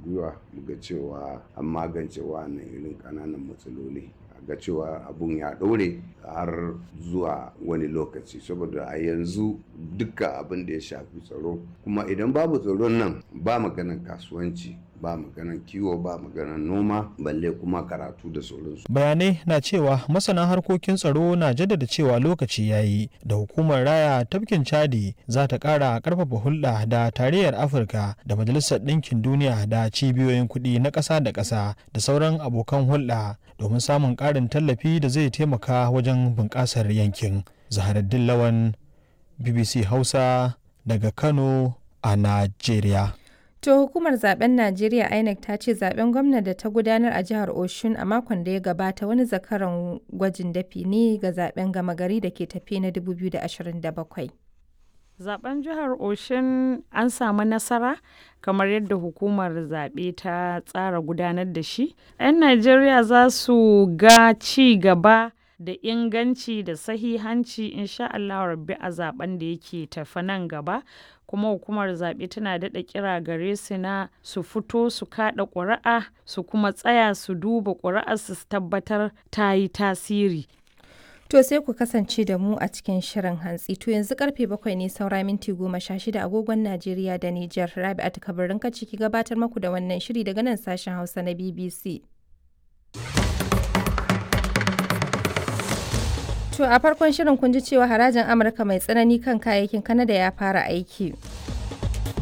gwiwa mu ga cewa an magance wannan irin ƙananan matsaloli ga cewa abun ya ɗore har zuwa wani lokaci saboda a yanzu duka abin da ya shafi tsaro kuma idan babu tsaron nan ba maganan kasuwanci ba maganan kiwo ba maganan noma balle kuma karatu da sauransu. bayanai na cewa masana harkokin tsaro na jaddada cewa lokaci ya yi da hukumar raya tafkin chadi za ta kara karfafa hulɗa da tarayyar afirka da majalisar ɗinkin duniya da cibiyoyin kuɗi na ƙasa da ƙasa da sauran abokan hulɗa domin samun ƙarin tallafi da zai taimaka wajen bunƙasar yankin zaharaddin lawan bbc hausa daga kano a najeriya To hukumar zaben Najeriya INEC ta ce zaben gwamna da ta gudanar a jihar Oshun a makon da ya gabata wani zakaran gwajin dafi ne ga zaben gama gari da ke tafi na 2027. Zaben jihar Oshun an samu nasara kamar yadda hukumar zaɓe ta tsara gudanar da shi. 'Yan Najeriya za su ga ci gaba da inganci da sahihanci insha Allah rabbi a zaben da yake tafi nan gaba kuma hukumar zaɓe tana daɗa kira gare su na su fito su kaɗa ƙuri'a su kuma tsaya su duba ƙuri'ar su tabbatar ta yi tasiri To sai ku kasance da mu a cikin shirin hantsi. To yanzu karfe bakwai ne saura minti goma sha shida agogon Najeriya da Nijar. Rabi'atu kabarin ka ciki gabatar maku da wannan shiri daga nan sashen Hausa na BBC. To a farkon shirin kun ji cewa harajin Amurka mai tsanani kan kayayyakin Kanada ya fara aiki.